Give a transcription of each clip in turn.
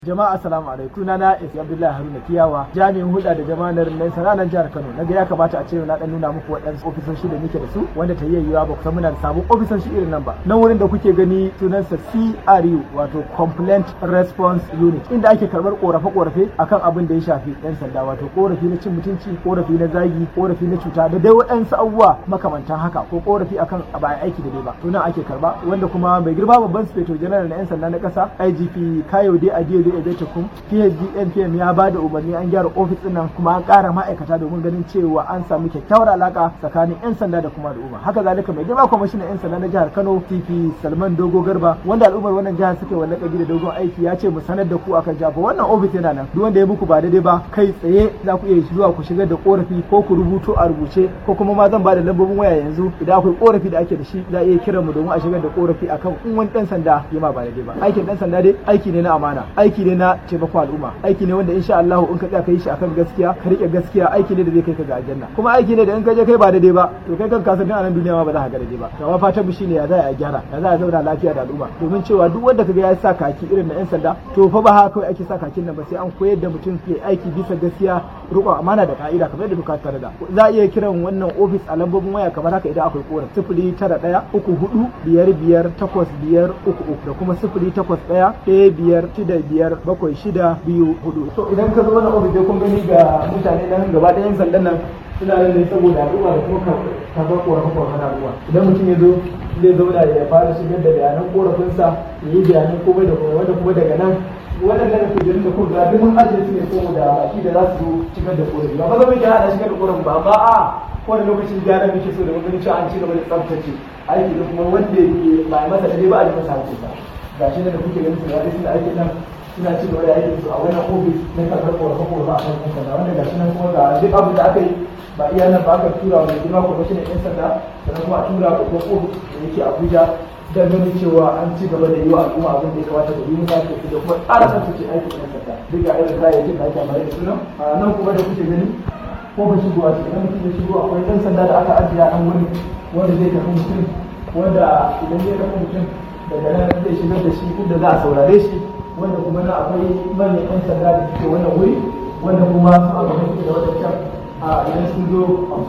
Jama'a assalamu alaikum sunana Isi Abdullahi Haruna Kiyawa jami'in hulɗa da jama'ar nan sananan jihar Kano naga ya kamata a ce na dan nuna muku waɗansu ofisoshi da muke da su wanda ta yiwuwa ba ku san muna da sabon ofisoshi irin nan ba nan wurin da kuke gani sunansa CRU wato Complaint Response Unit inda ake karɓar korafe-korafe akan abin da ya shafi yan sanda wato korafi na cin mutunci korafi na zagi korafi na cuta da dai waɗansu abubuwa makamantan haka ko korafi akan ba a aiki da dai ba to nan ake karba wanda kuma mai girma babban sufeto general na yan sanda na ƙasa IGP Kayode Adeodo Ebetekun PhD NPM ya ba da umarni an gyara ofis ɗin nan kuma an ƙara ma'aikata domin ganin cewa an samu kyakkyawar alaka tsakanin 'yan sanda da kuma al'umma haka zalika mai girma kwamishinan 'yan sanda na jihar Kano TP Salman Dogo Garba wanda al'ummar wannan jihar suka yi lakabi da dogon aiki ya ce mu sanar da ku akan jafa wannan ofis yana nan duk wanda ya muku ba daidai ba kai tsaye za ku iya zuwa ku shigar da korafi ko ku rubuto a rubuce ko kuma ma zan ba da lambobin waya yanzu idan akwai korafi da ake da shi za a iya kiran mu domin a shigar da korafi akan in wani dan sanda ya ma ba daidai ba aikin dan sanda dai aiki ne na amana aiki ne na taimako al'umma aiki ne wanda insha Allah in ka tsaya ka yi shi akan gaskiya ka rike gaskiya aiki ne da zai kai ka ga aljanna kuma aiki ne da in ka je kai ba daidai ba to kai kanka san a nan duniya ma ba za ka ga daidai ba to amma fatan mu shine ya za a gyara ya za a zauna lafiya da al'umma domin cewa duk wanda kaga ya sa kaki irin na yan sanda to fa ba haka kawai ake sa kakin nan ba sai an koyar da mutum ke aiki bisa gaskiya riƙon amana da ka'ida kamar yadda doka ta da za a iya kiran wannan ofis a lambobin waya kamar haka idan akwai korafi sifili tara ɗaya uku hudu biyar biyar takwas biyar uku uku da kuma sifili takwas ɗaya ɗaya biyar shida biyar bakwai shida biyu hudu to idan ka zo wannan ofis dai kun gani ga mutane nan gaba ɗayan sandan nan suna nan ne saboda al'umma da kuma karɓar korafe-korafe na al'umma idan mutum ya zo zai zauna ya fara shigar da bayanan korafinsa ya yi bayanan komai da komai wanda kuma daga nan waɗannan kujerun da kuma ga duk mun ajiye su ne ko da baki da za su zo shigar da korafi ba ba zama ya hada shigar da korafi ba ba a kowane lokacin gyara muke so da ganin cewa an ci gaba da tsaftace aiki da kuma wanda yake ba masa dai ba a yi masa hakkin ba gashi da kuke ganin su da suna aikin nan suna ci gaba da aikin su a wannan ofis na karɓar korafe korafe a kan yan sanda wanda gashi nan kuma ga duk abin da aka yi ba iya nan ba aka tura wa mai girma kwamishinan yan sanda sannan kuma a tura wa babban ofis da yake abuja don ganin cewa an ci gaba da yi wa al'umma abin da ya kamata da yi musa da kuma tsara tsaftace aikin yan sanda duk ga irin kayayyakin da ake amfani da su nan nan kuma da kuke gani ko ba shigo a cikin mutum ya shigo akwai ɗan sanda da aka ajiye a nan wurin wanda zai tafi mutum wanda idan zai tafi mutum daga nan zai shigar da shi inda za a saurare shi wanda kuma na akwai manyan 'yan sanda da suke wannan wuri wanda kuma su aka mutu da wadancan a idan sun zo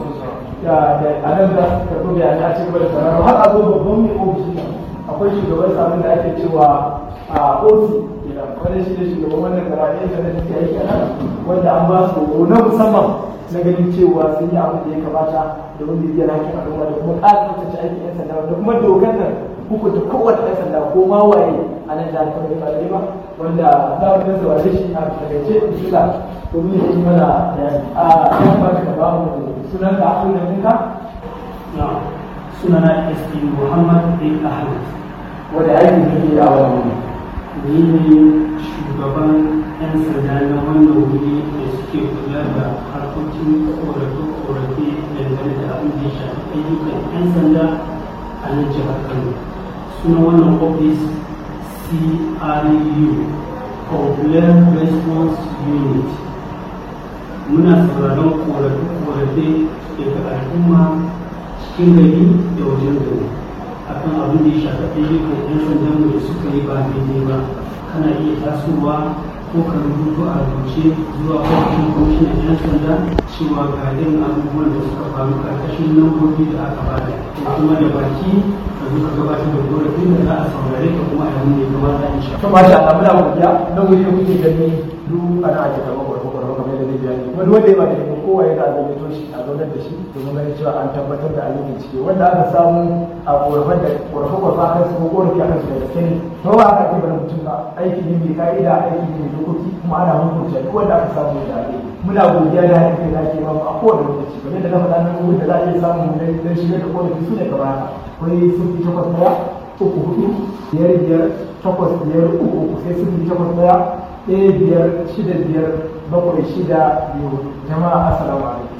da a nan za su karɓi bayanai a cikin da sauraro har a zo babban mai ofishi nan akwai shugaban sabon da ake cewa a osi wanda shi ne shugaban wannan karatu yan sanda da suke aiki a nan wanda an ba su horo na musamman na ganin cewa sun yi abin da ya kamata domin bibiyar hakkin al'umma da kuma ƙara tsaftace aikin yan sanda da kuma dokar nan hukunta kowace ɗan sanda ko ma waye a nan jihar Kano ba dai ba wanda za mu dan saurare shi a takaice bismilla domin ya yi mana bayani a ya kamata ka ba mu sunan ka akwai da ɗinka sunana SP Muhammad bin Ahmad wanda aiki kake a wannan wuri ni ne shugaban 'yan sanda na wannan wuri da suke kula da harkokin korafe-korafe dangane da abin da ya shafi ayyukan 'yan sanda a nan jihar Kano suna wannan ofis CRU Complaint Response Unit muna sauraron korafe-korafe daga al'umma cikin gari da wajen gari akan abin da ya shafi ayyukan 'yan sandan da suka yi ba daidai ba kana iya tasowa ko ka rubuto a rubuce zuwa ofishin kwamishinan 'yan sanda cewa ga irin abubuwan da suka faru karkashin lambobi da aka bada ko kuma da baki ka zo ka gabatar da korafin da za a saurare ka kuma a yanzu ne kamata in sha. to masha Allah muna godiya nan wuri da kuke gani duk ana ake karɓar kwarfa kwarfa kamar yadda zai bayani kuma duk wanda ya ba da ko kowa ya ga zai shi a zaunar da shi domin ganin cewa an tabbatar da an yi bincike wanda aka samu a korafan da kwarfa kwarfa kan su ko korafi akan su da gaske ne to ba aka ce bane mutum ba aiki ne mai ka'ida aiki ne mai dokoki kuma ana hukunta duk wanda aka samu da ake muna godiya da haɗin kai da ake bamu a kowane lokaci kamar yadda na faɗa nan wurin da za a iya samu don shigar da korafi su ne kamar haka akwai sun takwas ɗaya uku hudu biyar biyar takwas biyar uku uku sai sifili takwas ɗaya ɗaya biyar shida biyar bakwai shida biyu jama'a assalamu alaikum